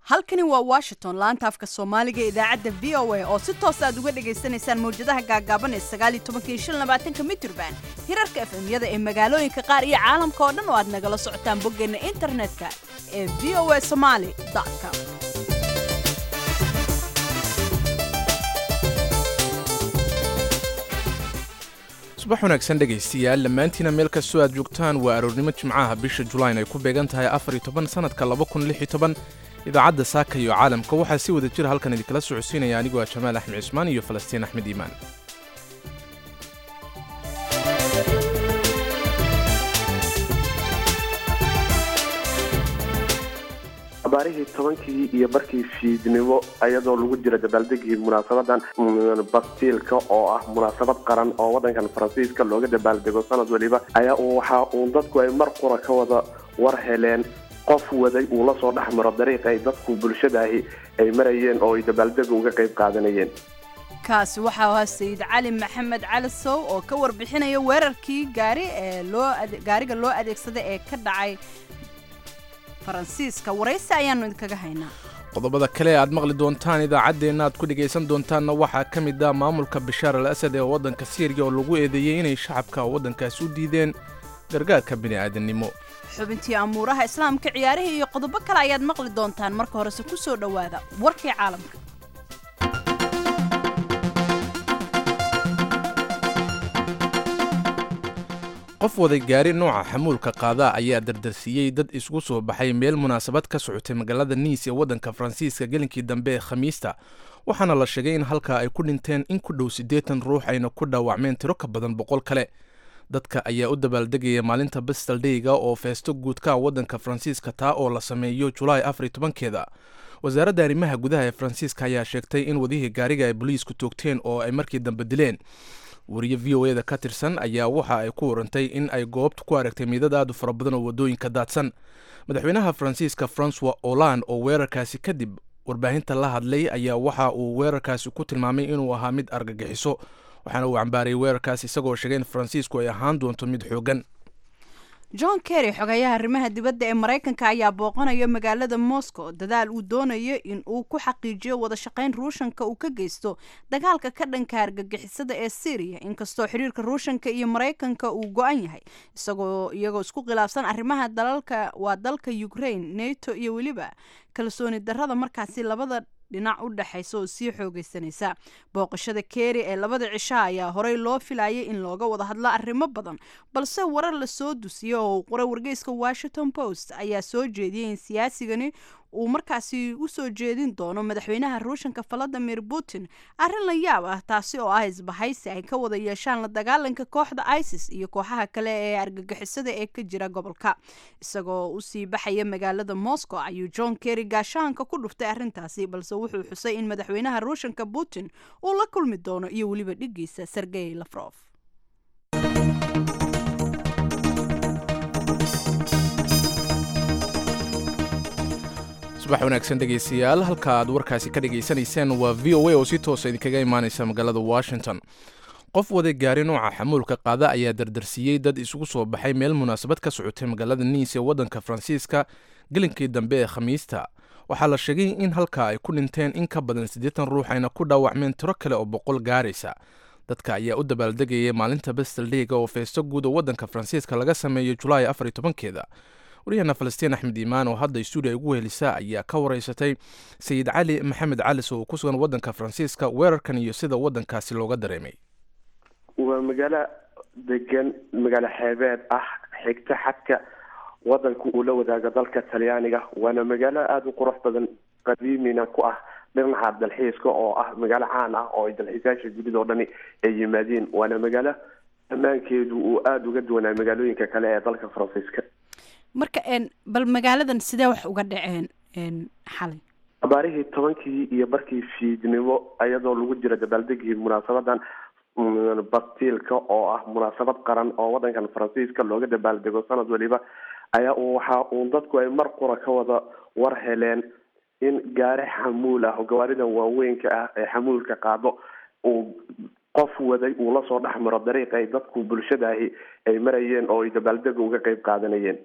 halkani waa washington laanta afka soomaaliga ee idaacadda v o a oo si toos aad uga dhagaysanaysaan mawjadaha gaagaaban ee sagaaliyo tobankiiyo shan labaatanka mitrban hirarka efemyada ee magaalooyinka qaar iyo caalamka oo dhan oo aad nagala socotaan boggeenna internetka ee v o a somaali com subax wanaagsan dhegaystayaal dhammaantiina meel kastoo aad joogtaan waa aroornimo jimcaha bisha julayn ay ku beegan tahay afar iyo toban sannadka laba kun lix iyo toban idaacadda saaka iyo caalamka waxaa si wada jira halkan idinkala socodsiinaya anigoo ah jamaal axmed cismaan iyo falastiin axmed iimaan abaarihii tobankii iyo barkii fiidnimo ayadoo lagu jira dabaaldegii munaasabadan bastiilka oo ah munaasabad qaran oo wadankan faransiiska looga dabaaldego sanad waliba ayaa waxa uun dadku ay mar qura ka wada war heleen qof waday uu la soo dhex maro dariiqa ay dadku bulshadaahi ay marayeen oo ay dabaaldega uga qayb qaadanayeen kaasi waxaa ahaa sayid cali maxamed cali sow oo ka warbixinaya weerarkii gaari ee loo gaariga loo adeegsaday ee ka dhacay faransiiska waraysi ayaanu idinkaga haynaa qodobada kale aad maqli doontaan idaacaddeenna aad ku dhegaysan doontaanna waxaa ka mid ah maamulka bashaar al asad ee waddanka siiriya oo lagu eedeeyey inay shacabka waddankaasi u diideen gargaarka bini'aadannimo xubintii amuuraha islaamka ciyaarihii iyo qodobo kale ayaad maqli doontaan marka horese ku soo dhowaada warkii caalamka qof waday gaari nooca xamuulka qaada ayaa dardarsiiyey dad isugu soo baxay meel munaasabad ka socotay magaalada niis ee waddanka faransiiska gelinkii dambe ee khamiista waxaana la sheegay in halkaa ay ku dhinteen in ku dhow siddeetan ruux ayna ku dhaawacmeen tiro ka badan boqol kale dadka ayaa u dabaaldegaya maalinta bastaldeyga oo feesto guudka waddanka faransiiska taa oo la sameeyo julaay afariy tobankeeda wasaaradda arrimaha gudaha ee faransiiska ayaa sheegtay in wadihii gaariga ay boliisku toogteen oo ay markii dambe dileen wariye v o eda ka tirsan ayaa waxa ay ku warantay in ay goobta ku aragtay miidad aad u fara badan oo waddooyinka daadsan madaxweynaha faransiiska francois holand oo weerarkaasi kadib warbaahinta la hadlay ayaa waxa uu weerarkaasi ku tilmaamay inuu ahaa mid argagixiso waxaana uu cambaarayay weerarkaas isagoo sheegay in faransiisku ay ahaan doonto mid xoogan john kerry xogayaha arrimaha dibadda ee maraykanka ayaa booqanaya magaalada moscow dadaal uu doonayo in uu ku xaqiijiyo wada shaqayn ruushanka uu ka geysto dagaalka ka dhanka argagixisada ee syriya inkastoo xiriirka ruushanka iyo maraykanka uu go-an yahay isagoo iyagoo isku khilaafsan arrimaha dalalka waa dalka ukraine nato iyo weliba kalsooni darrada markaasi labada dhinac u dhexaysa oo sii xoogaysanaysa booqashada keeri ee labada cisha ayaa horey loo filayay in looga wada hadlo arrimo badan balse warar lasoo dusiyey oo qoray wargeyska washington post ayaa soo jeediyey in siyaasigani uu markaasi u soo jeedin doono madaxweynaha ruushanka valadimir putin arrin la yaab ah taasi oo ah isbahaysi ay ka wada yeeshaan la dagaalanka kooxda isis iyo kooxaha kale ee argagixisada ee ka jira gobolka isagoo usii baxaya magaalada moscow ayuu john kerry gaashaanka ku dhuftay arrintaasi balse wuxuu xusay in madaxweynaha ruushanka putin uu la kulmi doono iyo weliba dhigiisa sergey lafrof subax wanaagsan dhegaystayaal halka aad warkaasi ka dhagaysanayseen waa v o a oo si toosa idinkaga imaanaysa magaalada washington qof waday gaari nooca xamuulka qaada ayaa dardarsiiyey dad isugu soo baxay meel munaasabad ka socotay magaalada niis ee waddanka faransiiska gelinkii dambe ee khamiista waxaa la sheegay in halkaa ay ku dhinteen in ka badan siddeetan ruux ayna ku dhaawacmeen tiro kale oo boqol gaaraysa dadka ayaa u dabaaldegaya maalinta bastaldeyga oo feesto guud oo waddanka faransiiska laga sameeyo julaay afariy tobankeeda waryaheena falastiin axmed iimaan oo hadda stuudiya ugu helisa ayaa ka waraysatay sayid cali maxamed calis oo ku sugan waddanka faransiiska weerarkan iyo sida waddankaasi looga dareemay waa magaalo degan magaalo xeebeed ah xigta xadka wadanka uu la wadaago dalka talyaaniga waana magaalo aada u qurux badan qadiimina ku ah dhinaca dalxiiska oo ah magaalo caan ah oo ay dalxiisayaasha dunida oo dhani ay yimaadeen waana magaalo ammaankeedu uu aada uga duwanaa magaalooyinka kale ee dalka faransiiska marka bal magaaladan sidee wax uga dhaceen xalay abaarihii tobankii iyo barkii fiidnimo ayadoo lagu jira dabaaldegii munaasabadan bastiilka oo ah munaasabad qaran oo wadankan faransiiska looga dabaaldego sanad waliba ayaa waxa uun dadku ay mar qura ka wada war heleen in gaari xamuul ah oo gawaaridan waaweynka ah ee xamuulka qaado uu qof waday uu lasoo dhex maro dariiqa ay dadku bulshadaahi ay marayeen oo ay dabaaldega uga qayb qaadanayeen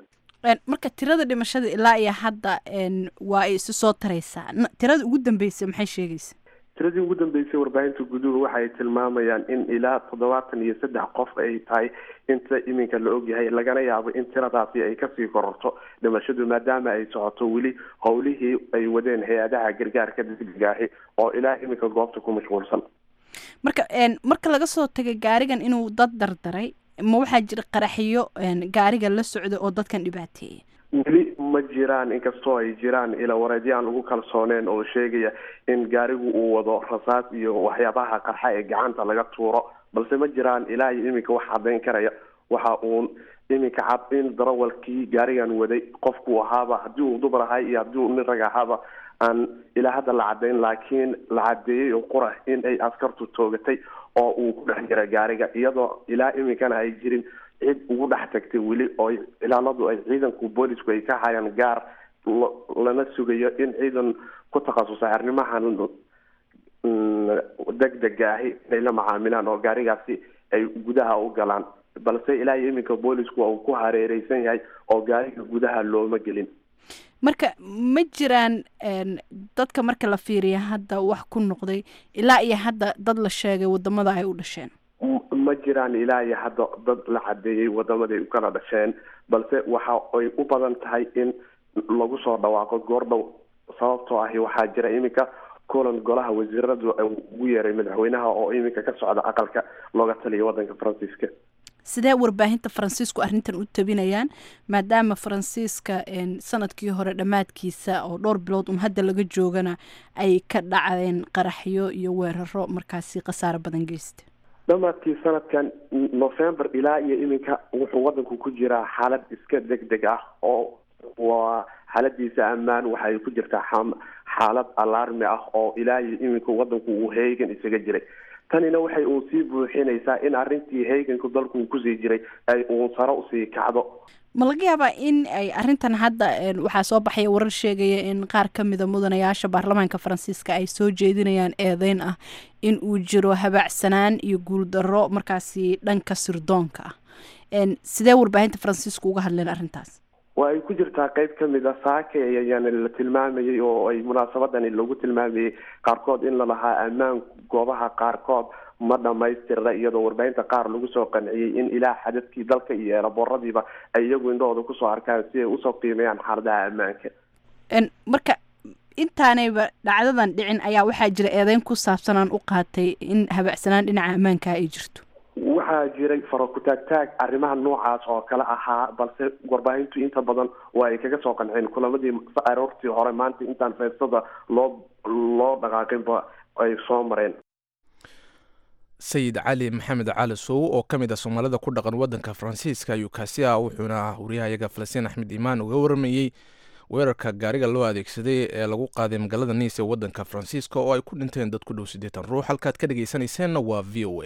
marka tirada dhimashada ilaa iyo hadda waa ay isu soo taraysaa tirada ugu dambeysay maxay sheegaysa tiradii ugu dambeysay warbaahinta guduhu waxay tilmaamayaan in ilaa toddobaatan iyo saddex qof ay tahay inta iminka la ogyahay lagana yaabo in tiradaasi ay kasii kororto dhimashadu maadaama ay socoto weli howlihii ay wadeen hay-adaha gargaarka degdegaahi oo ilaa iminka goobta ku mashquulsan marka marka laga soo tagay gaarigan inuu dad dardaray ma waxaa jira qaraxiyo gaariga la socda oo dadkan dhibaateeyay weli ma jiraan inkastoo ay jiraan ila wareedyo aan ugu kalsooneen oo sheegaya in gaarigu uu wado rasaas iyo waxyaabaha qarxa ee gacanta laga tuuro balse ma jiraan ilaa iyo iminka wax caddayn karaya waxa uun iminka cad in darawalkii gaarigan waday qofku ahaaba haddii uu dumar ahay iyo haddii uu nin rag ahaaba aan ilaa hadda la caddayn laakiin la caddeeyey oo qura in ay askartu toogatay oo uu ku dhex jira gaariga iyadoo ilaa iminkana ay jirin cid ugu dhex tagtay weli oo ilaaladu ay ciidanku boolisku ay ka hayaan gaar lana sugayo in ciidan ku takhasusay arrimahan degdega ahi inay la macaamilaan oo gaarigaasi ay gudaha u galaan balse ilaa iyo iminka boolisku uu ku hareereysan yahay oo gaariga gudaha looma gelin marka ma jiraan dadka marka la fiiriya hadda wax ku noqday ilaa iyo hadda dad la sheegay wadamada ay u dhasheen ma jiraan ilaa iyo hadda dad la cadeeyey wadamaday u kala dhasheen balse waxa ay u badan tahay in lagu soo dhawaaqo goordhow sababtoo ahi waxaa jira iminka kulan golaha wasiiradu ugu yeeray madaxweynaha oo iminka ka socda aqalka looga taliya wadanka faransiiska sidee warbaahinta faransiisku arrintan u tabinayaan maadaama faransiiska sanadkii hore dhammaadkiisa oo dhowr bilood un hadda laga joogana ay ka dhacdeen qaraxyo iyo weeraro markaasi khasaaro badan geysta dhamaadkii sanadkan november ilaa iyo iminka wuxuu wadanku ku jiraa xaalad iska deg deg ah oo waa xaaladiisa ammaan waxay ku jirtaa xaalad alarmi ah oo ilaa iyo iminka wadanku uu heegan isaga jiray tanina waxay uun sii buuxinaysaa in arrintii heeganku dalku uu kusii jiray ay uun saro usii kacdo ma laga yaabaa in ay arrintan hadda waxaa soo baxaya warar sheegaya in qaar ka mida mudanayaasha baarlamaanka faransiiska ay soo jeedinayaan eedeyn ah in uu jiro habaacsanaan iyo guuldarro markaasi dhanka sirdoonka ah sidee warbaahinta faransiisku uga hadleen arrintaas waa ay ku jirtaa qeyb ka mid a saake ayaan la tilmaamayay oo ay munaasabadani lagu tilmaamayay qaarkood in lalahaa ammaan goobaha qaarkood ma dhamaystirna iyadoo warbaahinta qaar lagu soo qanciyey in ilaa xadadkii dalka iyo eelabooradiiba ay iyagu indhahooda kusoo arkaan si ay usoo qiimeeyaan xaaladaha ammaanka marka intaanayba dhacdadan dhicin ayaa waxaa jira eedeyn ku saabsan aan u qaatay in habacsanaan dhinaca ammaanka ay jirto waxaa jiray farakutaagtaag arrimaha noocaas oo kale ahaa balse warbaahintu inta badan waa ay kaga soo qanceen kulamadii aroortii hore maanta intaan feestada loo loo dhaqaaqinba ay soo mareen sayid cali maxamed cali sow oo ka mid a soomaalida ku dhaqan wadanka faransiiska ayuu kaasi ah wuxuuna wariyahayaga falastiin axmed imaan uga waramayey weerarka gaariga loo adeegsaday ee lagu qaaday magaalada niis ee wadanka faransiiska oo ay ku dhinteen dad ku dhow siddeetan ruux halkaad ka dhegaysanayseena waa v o a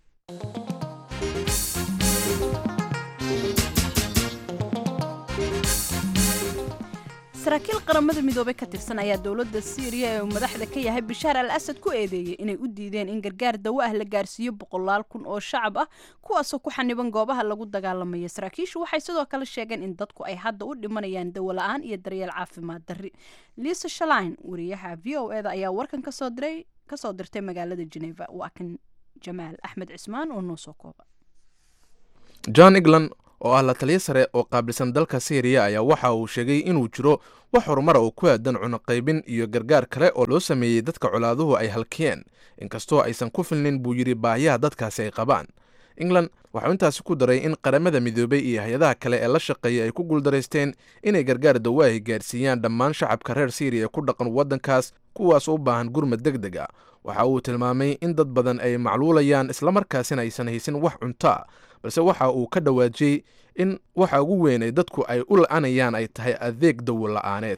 saraakiil qaramada midoobey ka tirsan ayaa dowladda siiriya ee uu madaxda ka yahay bashaar al asad ku eedeeyey inay u diideen in gargaar dawo ah la gaarsiiyo boqolaal kun oo shacab ah kuwaasoo ku xaniban goobaha lagu dagaalamaya saraakiishu waxay sidoo kale sheegeen in dadku ay hadda u dhimanayaan dawo la-aan iyo daryeel caafimaad darri liisa shalain wariyaha v o eda ayaa warkan kasoo diray kasoo dirtay magaalada geneva waa kan jamaal axmed cismaan oo noo soo kooba john england oo ah la taliyo sare oo qaabilsan dalka syriya ayaa waxa uu sheegay inuu jiro wax horumara oo ku aadan cunuqaybin iyo gargaar kale oo loo sameeyey dadka colaaduhu ay halkiyeen inkastoo aysan ku filnin buu yidhi baahiyaha dadkaasi ay qabaan england waxau intaasi ku daray in qaramada midoobey iyo hay-adaha kale ee la shaqeeya ay ku guuldaraysteen inay gargaar dawaahi gaarsiiyaan dhammaan shacabka reer syriya ee ku dhaqan waddankaas kuwaas u baahan gurmad deg deg a waxa uu tilmaamay in dad badan ay macluulayaan islamarkaasina aysan haysin wax cuntoa balse waxa uu ka dhawaajiyey in waxa ugu weyn ay dadku ay u la-anayaan ay tahay adeeg dawo la-aaneed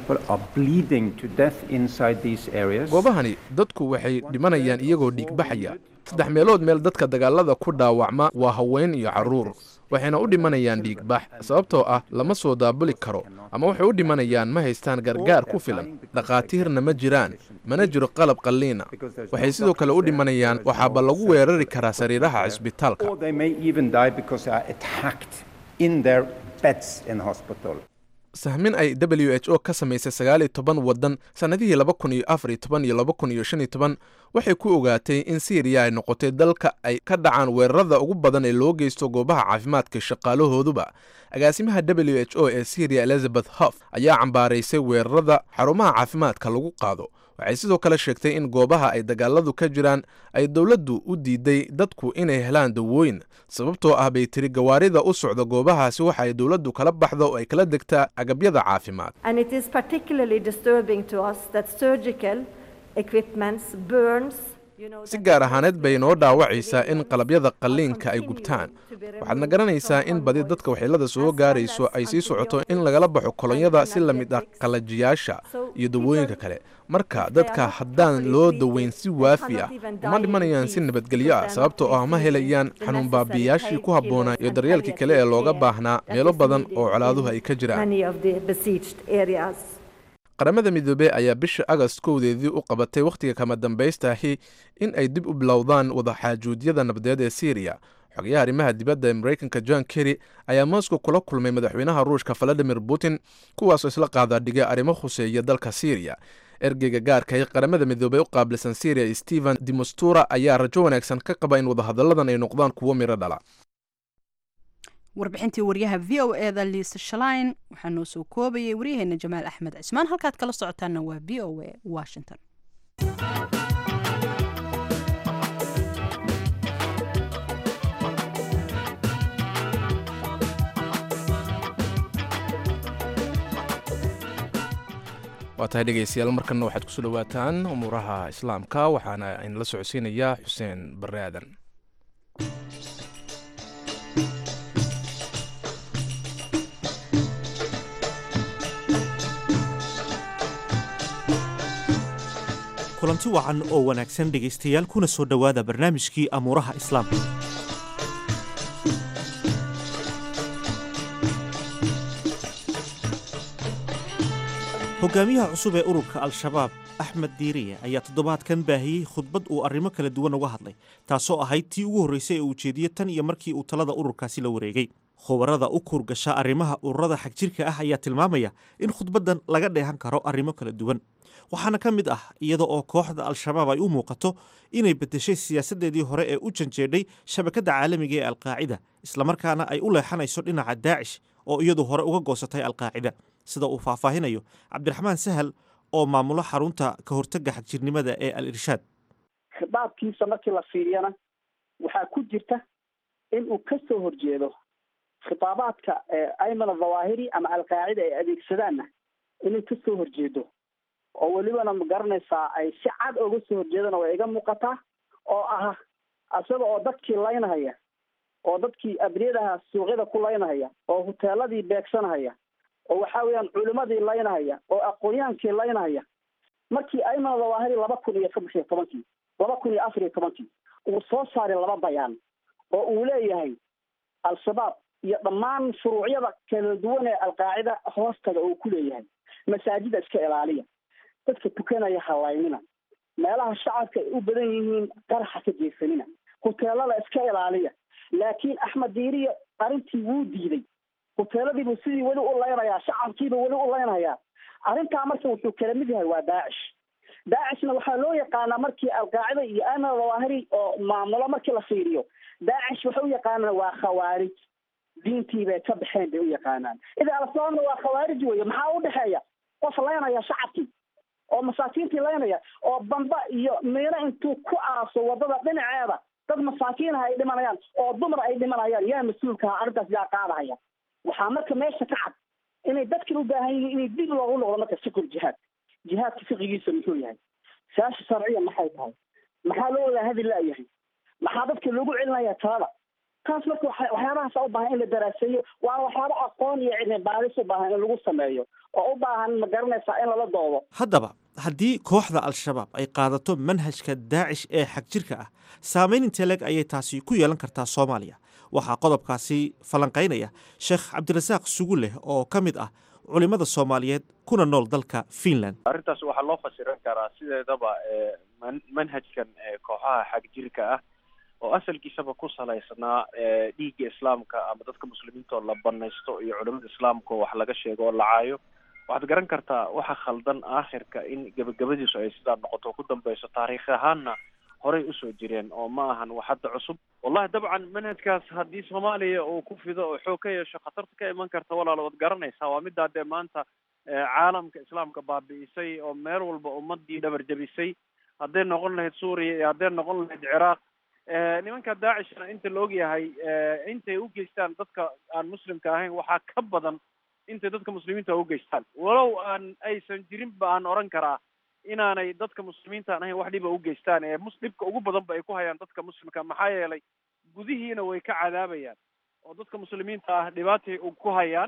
goobahani dadku waxay dhimanayaan iyagoo dhiigbaxaya saddex meelood meel dadka dagaalada ku dhaawacma waa haween iyo carruur waxayna u dhimanayaan dhiigbax sababtoo ah lama soo daabuli karo ama waxay u dhimanayaan ma haystaan gargaar ku filan dhakhaatiirna ma jiraan mana jiro qalab qalliina waxay sidoo kale u dhimanayaan waxaaba lagu weerari karaa sariiraha cisbitaalka in their beds in hospital. sahmin ay w h o ka samaysay sagaal iyo toban waddan sannadihii laba kun iyo afar iyo toban iyo laba kun iyo shan iyo toban waxay ku ogaatay in syriya ay noqotay dalka ay ka dhacaan weerarada ugu badan ee loo geysto goobaha caafimaadka shaqaalahooduba agaasimaha w h o ee syriya elizabeth hof ayaa cambaaraysay weerarada xarumaha caafimaadka lagu qaado waxay sidoo kale sheegtay in goobaha ay dagaaladu ka jiraan ay dowladdu u diiday dadku inay helaan dawooyin sababtoo ah bay tiri gawaarida u socda goobahaasi waxa ay dowladdu kala baxda oo ay kala degtaa agabyada caafimaad And it is particularly disturbing to us that surgical equipments burns. you know, si that gaar the ahaaneed bay noo hospital dhaawacaysaa in civilians qalabyada are qalliinka ay continuing gubtaan to be waxaadna removed garanaysaa from in badi convoys, dadka waxyeelada as soo well gaarayso as ay sii socoto in antibiotics lagala baxo and kolonyada si la mid ah analgesics. qalajiyaasha So iyo people, dawooyinka kale marka if they dadka are not haddaan properly loo treated, daweyn si they waafi cannot ah even uma die in dhimanayaan si peace nabadgelyo because ah they are sababtoo not ah ma receiving helayaan the xanuun necessary baabiyaashii ku habboonaa iyo painkillers and daryeelkii kale ee looga palliative baahnaa care meelo that is badan needed oo colaaduhu in ay ka jiraan many of the besieged areas. qaramada midoobey ayaa bisha agast kowdeedii u qabatay wakhtiga kama dambaystahi in ay dib u bilowdaan wadaxaajuudyada nabadeed ee syriya xogayaha arrimaha dibadda ee maraykanka john kerry ayaa moscow kula kulmay madaxweynaha ruushka valadimir putin kuwaasoo isla qaadaadhigay arrimo khuseeya dalka syriya ergeyga gaarka ee qaramada midoobey u qaabilsan syriya stephen dimostura ayaa rajo wanaagsan ka qaba in wadahadalladan ay noqdaan kuwo miro dhala warbixintii waryaha v o e da liisa shalain waxaa noo soo koobayay waryaheena jamaal axmed cismaan halkaad kala socotaana waa v o e washington waa tahay dhegeystayaal markanna waxaad kusoo dhowaataan umuuraha islaamka waxaana inala socodsiinayaa xuseen barre aadan kulanti wacan oo wanaagsan dhegaystayaal kuna soo dhowaada barnaamijkii amuuraha islaamka hogaamiyaha cusub ee ururka al-shabaab axmed diiriye ayaa toddobaadkan baahiyey khudbad uu arrimo kala duwan uga hadlay taasoo ahayd tii ugu horreysay ee uu jeediyey tan iyo markii uu talada ururkaasi la wareegay khubarada u kuurgasha arrimaha ururada xagjirka ah ayaa tilmaamaya in khudbaddan laga dheehan karo arrimo kala duwan waxaana ka mid ah iyada oo kooxda al-shabaab ay u muuqato inay beddeshay siyaasaddeedii hore ee u janjeedhay shabakadda caalamiga ee alqaacida islamarkaana ay u leexanayso dhinaca daacish oo iyadu hore uga goosatay alqaacida sida uu faahfaahinayo cabdiraxmaan sahal oo maamulo xarunta ka hortagga xagjirnimada ee al irshaad khitaabkiisa markii la fiiriyana waxaa ku jirta in uu ka soo horjeedo khitaabaadka ayman adhawaahiri ama alqaacida ay adeegsadaanna inay ka soo horjeedo oo welibana ma garanaysaa ay si cad oga soo horjeedana way iga muuqataa oo ah isaga oo dadkii laynahaya oo dadkii abriyadaha suuqyada ku laynahaya oo huteeladii beegsanahaya oo waxa weeyaan culimadii laynahaya oo aqoonyahaankii laynahaya markii ayman dhawaahiri laba kun iyo saddex iyo tobankii laba kun iyo afar iyo tobankii uu soo saaray laba bayaan oo uu leeyahay al-shabaab iyo dhammaan shuruucyada kala duwan ee alqaacida hoostaga uu ku leeyahay masaajida iska ilaaliya dadka tukanaya halaynina meelaha shacabka ay u badan yihiin qaraxa ka jeesanina huteelada iska ilaaliya laakiin axmed diiriya arrintii wuu diiday huteeladiibuu sidii weli u leynayaa shacabkiiba weli u leynayaa arrintaa marka wuxuu kala mid yahay waa daacish daacishna waxaa loo yaqaanaa markii alqaacida iyo aman dhawaahiri oo maamulo markii la fiiriyo daacish waxay u yaqaanaan waa khawaarij diintii bay ka baxeen bay u yaqaanaan idaa al-shabaabna waa khawaarij weeye maxaa u dhexeeya qof leynaya shacabkii oo masaakiintii leynaya oo bamba iyo miino intuu ku aaso wadada dhinaceeda dad masaakiinaha ay dhimanayaan oo dumar ay dhimanayaan yaa mas-uulkaha arrintaas yaa qaadahaya waxaa marka meesha ka cad inay dadkan u baahan yihiin inay dib loogu noqdo marka fikul jihaad jihaadka fiqigiisa muxuu yahay saasha sharciya maxay tahay maxaa loo wada hadi laayahay maxaa dadka loogu celinaya talada taas marka waxyaabahaas u baahan in la daraaseeyo waana waxyaaba aqoon iyo cilmi baadis u baahan in lagu sameeyo oo u baahan ma garanaysaa in lala doodo haddaba haddii kooxda al-shabaab ay qaadato manhajka daacish ee xagjirka ah saamayn intee leg ayay taasi ku yeelan kartaa soomaaliya waxaa qodobkaasi falanqaynaya sheekh cabdirasaaq suguleh oo ka mid ah culimmada soomaaliyeed kuna nool dalka finland arrintaas waxaa loo fasiran karaa sideedaba manhajkan kooxaha xagjirka ah oo asalkiisaba ku salaysnaa dhiigga islaamka ama dadka muslimiinta oo la banaysto iyo culimada islaamka oo wax laga sheego oo la caayo waxaad garan kartaa waxa khaldan aakhirka in gebagabadiisu ay sidaa noqoto ku dambeyso taariikh ahaanna horey usoo jireen oo ma ahan wax hadda cusub wallahi dabcan manhajkaas haddii soomaaliya uu ku fido oo xoog ka yeesho khatarta ka iman karta walaalo waad garanaysaa waa middaa dee maanta caalamka islaamka baabi'isay oo meel walba ummadii dhabar jabisay hadday noqon lahayd suuriya iyo hadday noqon lahayd ciraaq nimanka daacishna inta la ogyahay intay u geystaan dadka aan muslimka ahayn waxaa ka badan intay dadka muslimiinta u geystaan walow aan aysan jirinba aan oran karaa inaanay dadka muslimiinta aan ahayn wax dhiba u geystaan ee mus dhibka ugu badanba ay ku hayaan dadka muslimka maxaa yeelay gudihiina way ka cadaabayaan oo dadka muslimiinta ah dhibaatay ku hayaan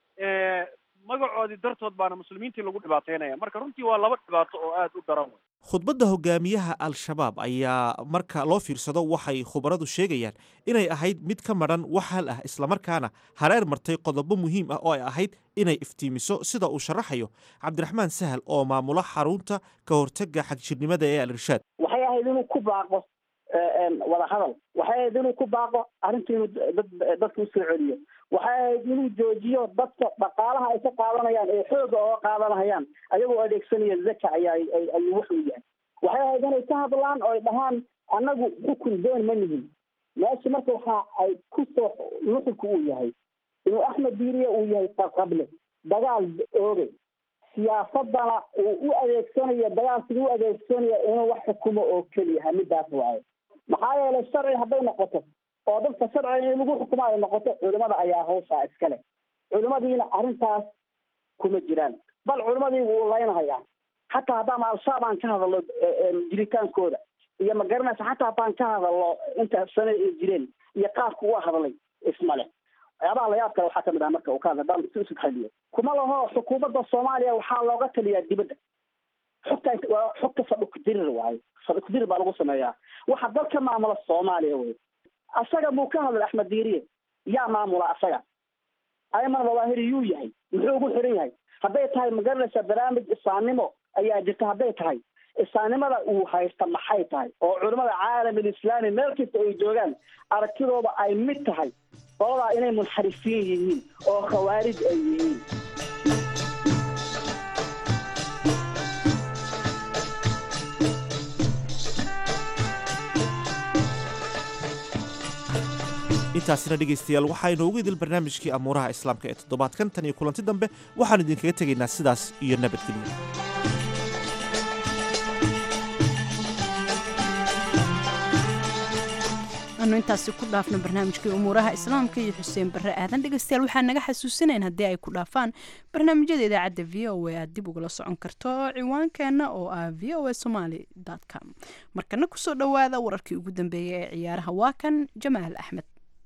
magacoodii dartood baana muslimiintii lagu dhibaateynaya marka runtii waa laba dhibaato oo aada u daran wey khudbadda hogaamiyaha al-shabaab ayaa marka loo fiirsado waxay khubaradu sheegayaan inay ahayd mid ka madhan wax hal ah islamarkaana hareer martay qodobo muhiim ah oo ay ahayd inay iftiimiso sida uu sharaxayo cabdiraxmaan sahal oo maamula xarunta ka hortega xagjirnimada ee al-irshaad waxay ahayd inuu ku baaqo wada hadal waxay ahayd inuu ku baaqo arrinta inuu dad dadka usoo celiyo waxay ahayd inuu joojiyo dadka dhaqaalaha ay ka qaadanayaan ee xooga ooga qaadanayaan ayagoo adeegsanaya zaka ayaa ayuu wuxuu yahay waxay ahayd inay ka hadlaan oo ay dhahaan annagu xukun doon ma nihin meesha marka waxa ay kusoo nuxurka uu yahay inuu axmed diiriye uu yahay qaqable dagaal oogay siyaasadana uu u adeegsanayo dagaalkii u adeegsanayo inuu wax xukumo oo keliyaha midaas waayo maxaa yeelay sharci hadday noqoto oo dadka sharciga in lagu xukumo ay noqoto culimada ayaa hawshaa iskale culimadiina arrintaas kuma jiraan bal culimadii wuu laynhayaa xataa haddaan al-shabaab aan ka hadalno jiritaankooda iyo ma garanaysa xataa haddaan ka hadalno inta sane ay jireen iyo qaabka ua hadlay ismale waxyaabaha layaab kale waxaa kamid ah marka uu ka hadla haddaan si usug xaliyo kuma laho xukuumadda soomaaliya waxaa looga taliyaa dibadda xogta waa xogta fadhukudirir waayo fadhukudirir baa lagu sameeyaa waxa dalka maamula soomaaliya wey asaga buu ka hadlay axmed diiriye yaa maamula asaga ayman dawaahiri yuu yahay muxuu ugu xiran yahay hadday tahay magaranaysa barnaamij isaannimo ayaa jirta hadday tahay isaannimada uu haysta maxay tahay oo culimada caalamul islaami meel kasta ay joogaan aragtidooda ay mid tahay qoladaa inay munxarifiin yihiin oo khawaarij ay yihiin intaasina dhegaystayaal waxaynu ugu idil barnaamijkii amuuraha islaamka ee toddobaadkan tan iyo kulanti dambe waxaanu idinkaga tegaynaa sidaas iyo nabadgelyo anu intaasi ku dhaafno barnaamijkii umuuraha islaamka iyo xuseen barre aadan dhegeystayaal waxaa naga xasuusinayn haddii ay ku dhaafaan barnaamijyada idaacadda v o a aad dib ugala socon karto ciwaankeenna oo ah v o a somaly com markana kusoo dhowaada wararkii ugu dambeeyay ee ciyaaraha waa kan jamaal axmed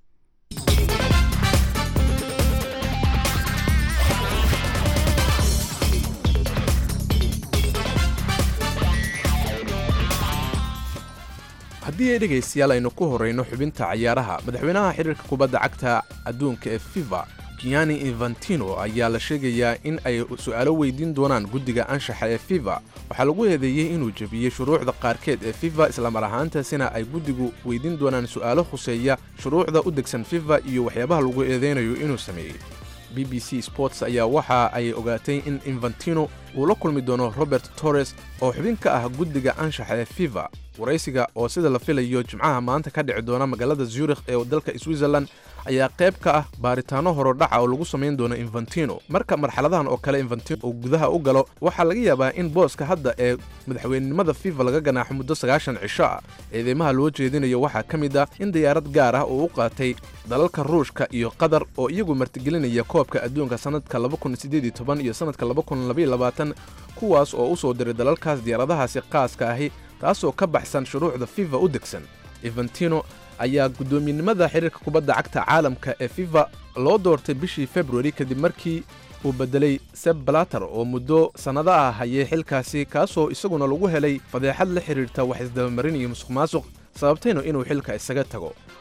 haddii ay dhegaystayaal aynu ku horrayno xubinta cayaaraha madaxweynaha xiriirka kubadda cagta adduunka ee fifa gianni infantino ayaa la sheegayaa in ay su'aalo weydiin doonaan guddiga anshaxa ee fifa waxaa lagu eedeeyey inuu jebiyey shuruucda qaarkeed ee fifa islamar ahaantaasina ay guddigu weydiin doonaan su'aalo khuseeya shuruucda u degsan fifa iyo waxyaabaha lagu eedeynayo inuu sameeyey b b c sports ayaa waxa ay ogaatay in infantino uu la kulmi doono robert torres oo xubin ka ah guddiga anshaxa ee fifa waraysiga oo sida la filayo jimcaha maanta ka dhici doona magaalada zurikh ee dalka switzerland ayaa qayb ka ah baaritaano horodhaca oo lagu samayn doono infantino marka marxaladahan oo kale infantino uu gudaha u galo waxaa laga yaabaa in booska hadda ee madaxweynenimada fifa laga ganaaxo muddo sagaashan cisho ah eedeymaha loo jeedinayo waxaa ka mid ah in diyaarad gaar ah uu u qaatay dalalka ruushka iyo qatar oo iyagu martigelinaya koobka adduunka sannadka iyo sannadka kuwaas oo u soo diray dalalkaas diyaaradahaasi qaaska ahi taasoo ka baxsan shuruucda fifa u degsan infantino ayaa guddoominimada xiriirka kubadda cagta caalamka ee fifa loo doortay bishii februari kadib markii uu beddelay seb balater oo muddo sannado ah hayay xilkaasi kaasoo isaguna lagu helay fadeexad la xidhiirta wax isdabamarin iyo musuq maasuq sababtayna inuu xilka isaga tago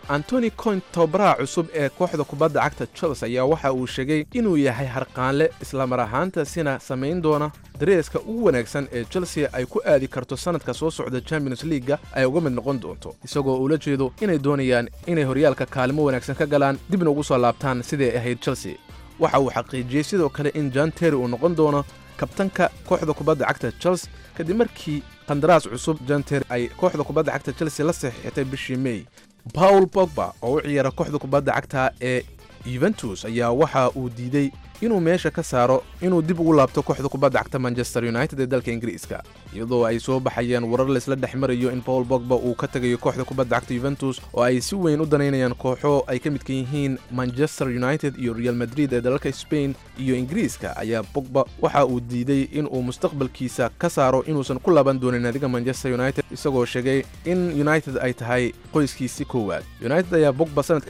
antoni coint tababaraha cusub ee kooxda kubadda cagta chelsea ayaa waxa uu sheegay inuu yahay harqaanle islamar ahaantaasina samayn doona dareeska ugu wanaagsan ee chelsea ay ku aadi karto sannadka soo socda champions leaga ay uga mid noqon doonto isagoo ula jeedo inay doonayaan inay horyaalka kaalimo wanaagsan ka galaan dibna ugu soo laabtaan siday ahayd chelsea waxa uu xaqiijiyey sidoo kale in jan terry uu noqon doono kabtanka kooxda kubadda cagta chelsea kadib markii qandaraas cusub jan terry ay kooxda kubadda cagta chelsea la saxiixatay bishii may paul bogba oo u ciyaara kooxda kubadda cagta ee yuventus ayaa waxa uu diidey inuu meesha ka saaro inuu dib ugu laabto kooxda kubadda cagta manchester united ee dalka ingiriiska iyadoo ay soo baxayeen warar laysla dhex marayo in paul bogba uu ka tegayo kooxda kubadda cagta yuventus oo ay si weyn u danaynayaan kooxo ay ka midka yihiin manchester united iyo real madrid ee dalalka spain iyo ingiriiska ayaa bogba waxa uu diiday inuu mustaqbalkiisa ka saaro inuusan ku laaban doonin naadiga manchester united isagoo sheegay in united ay tahay qoyskiisi koowaad united ayaa bogba sanadka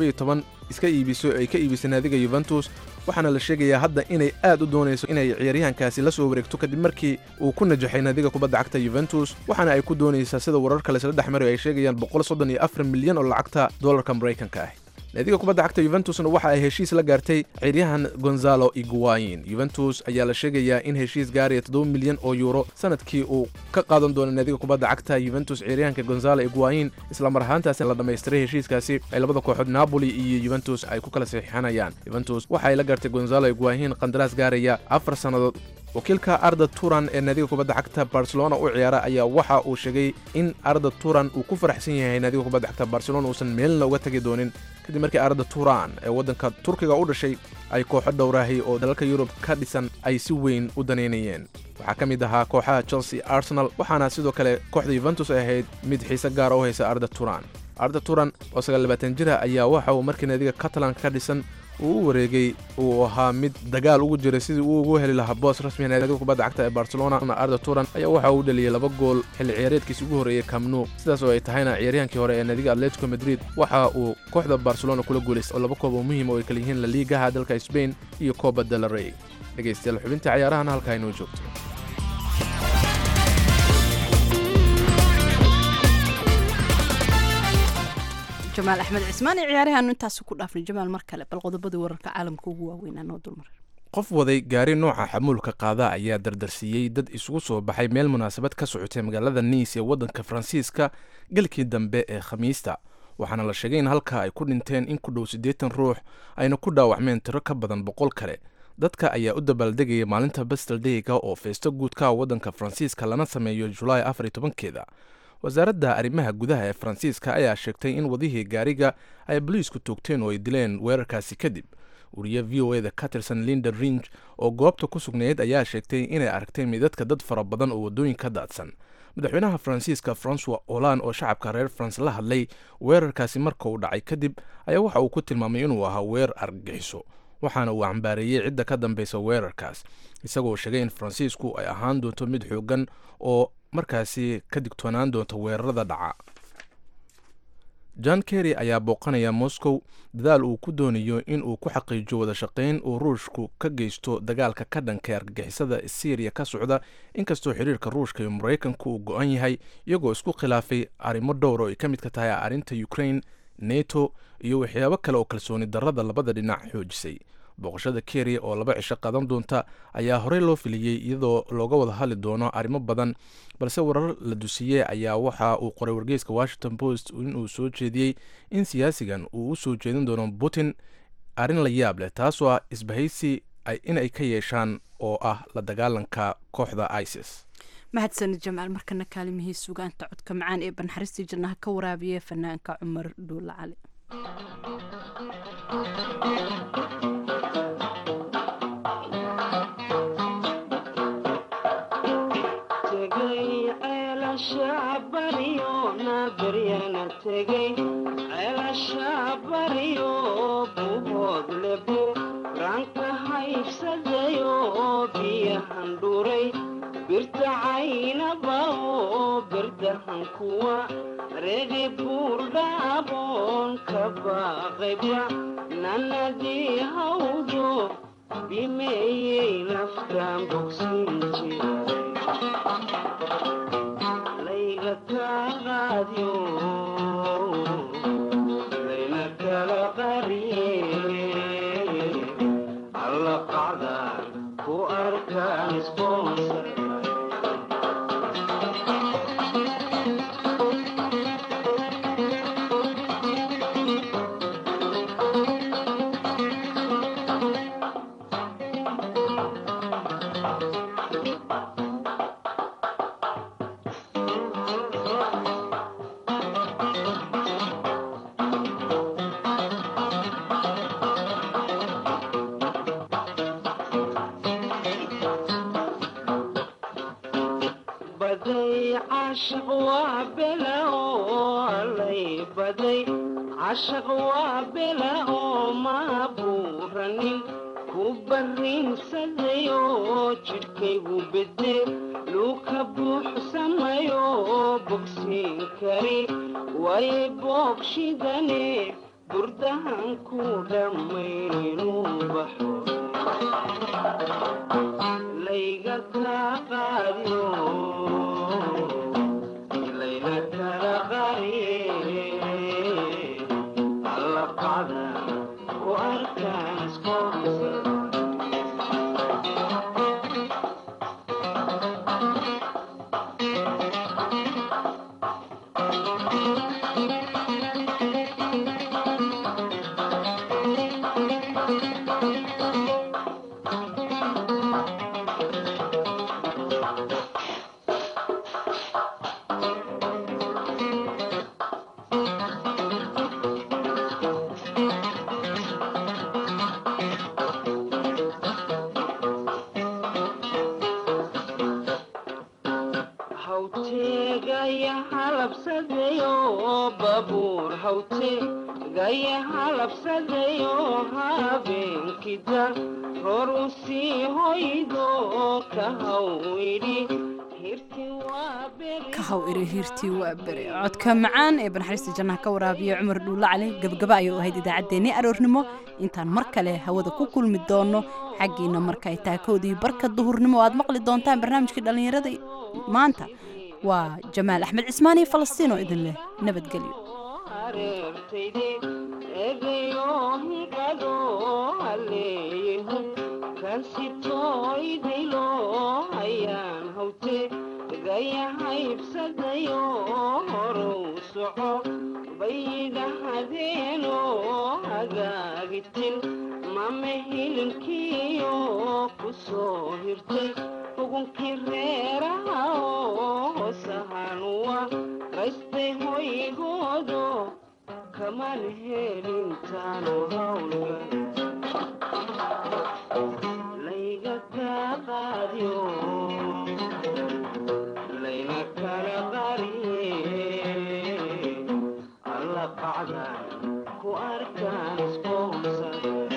iska iibiso ay ka iibisay naadiga yuventus waxaana la sheegayaa hadda inay aad u doonayso inay ciyaaryahankaasi la soo wareegto kadib markii uu ku najaxay naadiga kubadda cagta yuventus waxaana ay ku doonaysaa sida wararka laysla dhex marayo ay sheegayaan milyan oo lacagta dollarka maraykanka ah naadiga kubadda cagta yuventusna waxa ay heshiis la gaartay ciyaaryahan gonzalo iguayin yuventus ayaa la sheegayaa in heshiis gaaraya toddoba milyan oo yuuro sanadkii uu ka qaadan doono naadiga kubadda cagta yuventus ciyaaryahanka gonzalo iguayin islamar ahaantaasi la dhammaystiray heshiiskaasi ay labada kooxood napoli iyo yuventus ay ku kala saxiixanayaan yuventus waxa ay la gaartay gonzalo iguayin qandaraas gaaraya afar sannadood wakiilka arda turan ee naadiga kubadda cagta barcelona u ciyaara ayaa waxa uu sheegay in arda turan uu ku faraxsan yahay naadiga kubadda cagta barcelona uusan meelna uga tagi doonin kadib markii arda turan ee waddanka turkiga u dhashay ay kooxo dhowraahay oo dalalka yurub ka dhisan ay si weyn u danaynayeen waxaa ka mid ahaa kooxaha chelsea arsenal waxaana sidoo kale kooxda yuventus ay ahayd mid xiise gaara u haysa arda turan arda turan oo sagaalbaatan jira ayaa waxa uu markii naadiga catalanka ka dhisan uu u wareegay uu ahaa mid dagaal ugu jiray sidii uu ugu heli lahaa boos rasmiga naadiga kubadda cagta ee barcelona arda turan ayaa waxa uu dhaliyey laba gool xilli ciyaareedkiisi ugu horreeyey camnu sidaas oo ay tahayna ciyaaryahankii hore ee naadiga atletico madrid waxa uu kooxda barcelona kula guulaystay oo laba koob oo muhiim oo ay kala yihiin la liigaha dalka spain iyo coba del rey dhegaystayaal xubinta ciyaarahana halkaa inoo joogto jamaal axmed cismaan iyo ciyaarahaanu intaasi ku dhaafnay jamaal mar kale bal qodobadii wararka caalamka ugu waaweynaa noo dulmaray qof waday gaari nooca xamuulka qaada ayaa dardarsiiyey dad isugu soo baxay meel munaasabad ka socotay magaalada niis ee waddanka faransiiska galkii dambe ee khamiista waxaana la sheegay in halkaa ay ku dhinteen in ku dhow siddeetan ruux ayna ku dhaawacmeen tiro ka badan boqol kale dadka ayaa u dabaaldegaya maalinta bastel dayga oo feesto guudka waddanka faransiiska lana sameeyo julaay afar iyo tobankeeda wasaaradda arrimaha gudaha ee faransiiska ayaa sheegtay in wadihii gaariga ay boliisku toogteen oo ay dileen weerarkaasi kadib wariye v o eda ka tirsan linda ringe oo goobta ku sugnayd ayaa sheegtay inay aragteen midadka dad fara badan oo waddooyinka daadsan madaxweynaha faransiiska francois olan oo shacabka reer faranse la hadlay weerarkaasi marka uu dhacay kadib ayaa waxa uu ku tilmaamay inuu ahaa weerar argagixiso waxaana uu cambaareeyey cidda ka dambeysa weerarkaas isagoo sheegay in faransiisku ay ahaan doonto mid xoogan oo markaasi ka digtoonaan doonta weerarada dhaca john kerry ayaa booqanaya moscow dadaal uu ku doonayo in uu ku xaqiijiyo wada shaqayn uu ruushku ka geysto dagaalka ka dhanka argagixisada syriya ka socda inkastoo xiriirka ruushka iyo maraykanku uu go-an yahay iyagoo isku khilaafay arrimo dhowr oo ay ka midka tahay arrinta ukraine neto iyo waxyaabo kale oo kalsooni darrada labada dhinac xoojisay booqashada keriya oo laba cisho qadan doonta ayaa horey loo filiyey iyadoo looga wada hadli doono arrimo badan balse warar la dusiyey ayaa waxa uu qoray wargeyska washington post inuu soo jeediyey in siyaasigan uu u soo jeedin doono putin arrin la yaab leh taasoo ah isbahaysi inay ka yeeshaan oo ah la dagaalanka kooxda isis mahadsanid jamaal markana kaalimihii sugaanta codka macaan ee banxaristii jannaha ka waraabiya fanaanka cumar dhuulla cali regi buurdhaaboon ka baaqayba nanadii hawdo bimeeyey naftaan bogsin jiray layga kaa qaadyo qacdaan ku arkaan sponsor baday cashaq waa bela oo alay baday cashaq waa bela oo ma buuranin ku barrinsaday oo jidhkaygu bede luu ka buuxsamayo bogsiin kari way boogshidane burdahan ku dhammaynuu baxo layga kaa qaadiyo layna kala qariye alla qacda ku arkaan sponsor hawteegaya halabsadayo babuur hawteegaya halabsadayo habeenkida hor u sii hoydo ka hawidhi hirti waa beri ka haw iri hiirtii waa bere codka macaan ee banaxariista jannaha ka waraabiya cumar dhuulla cali gabagaba ayuu ahayd idaacaddeenii aroornimo intaan mar kale hawada ku kulmi doono xaggiina marka ay taakowdii barka duhurnimo oo aad maqli doontaan barnaamijkii dhallinyarada maanta waa jamaal axmed cismaan iyo falastiin oo idin leh nabadgelyo hareertayde eegayohiqado haleeyehu kansitooydaylo hayaan hawte gaya haybsadayo horow soco baydhahadeeno hagaagitin mame hilinkiyo ku soo hirtay ugunkii reeraha oo hosahanuwa raystay hoygoodo kaman helintaanu hawlga layga kaa qaadiyo layna kala qariye alla qacdan ku arkaan sponsor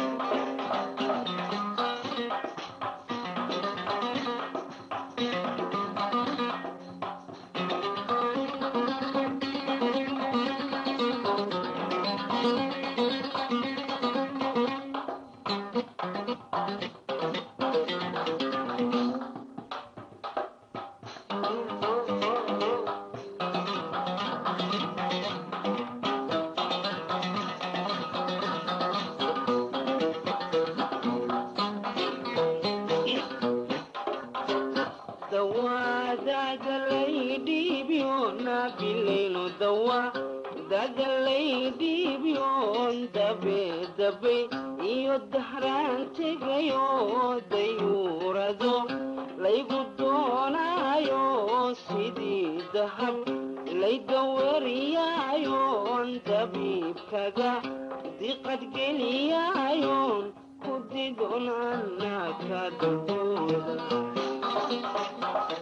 dawa dagalay dhiibyoon nabilayno dawa dagalay dhiibyoon dabe dabe iyo dahraan tegayo dayuurado laygu doonaayo sidii dahab laydawariyaayoon dabiibkaga diqadgeliyaayoon ku didon annaka dulkooda